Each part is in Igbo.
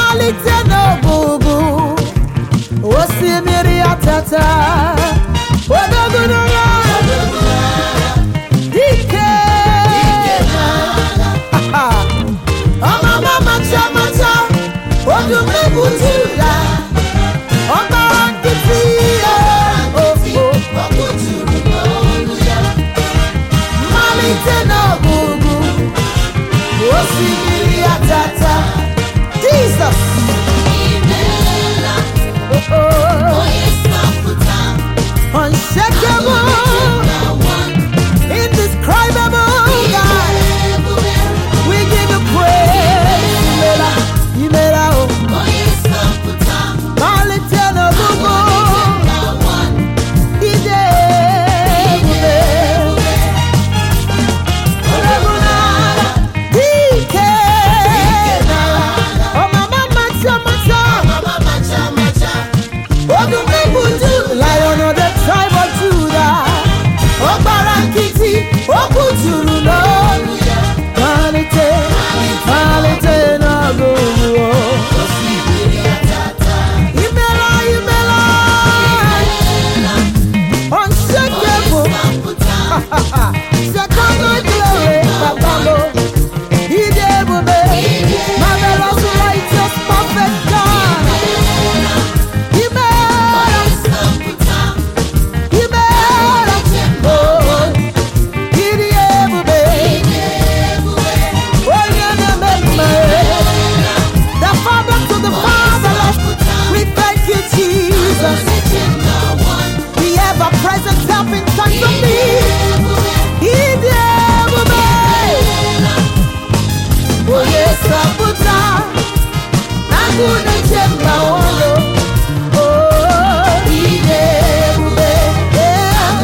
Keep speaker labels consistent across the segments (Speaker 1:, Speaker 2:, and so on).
Speaker 1: malite n'ọgụgụ osimiri atata odogunugha dike ọmama macha macha odumegbutu ya ọgbara nkịtị ya ofo malite n'ọgụgụ osimiri atata Jesus oh, oh. unshakable indescribable God we give you praise imela imela o malite n'ọgụgụ ide ebube Dike ọmama macha macha odumegbudu lion of the tribe of Judah ọgbara nkịtị okwu juru n'olu ya malite malite n'ọgụgụ imela imela unshakable Second glory, Babalo. Ide ebube, marvelous, righteous, perfect God. Imela, imela, oh. Ide ebube, onye na-eme mmehie. The Father to the Fatherless, we thank you, Jesus. The ever-present help in times of need. Ide ebube, onye sọpụta, agụ na-eche mba ọrụ. Oh, ide ebube, yeah.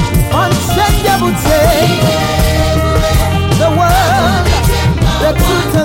Speaker 1: unchangeable change. The word, the truth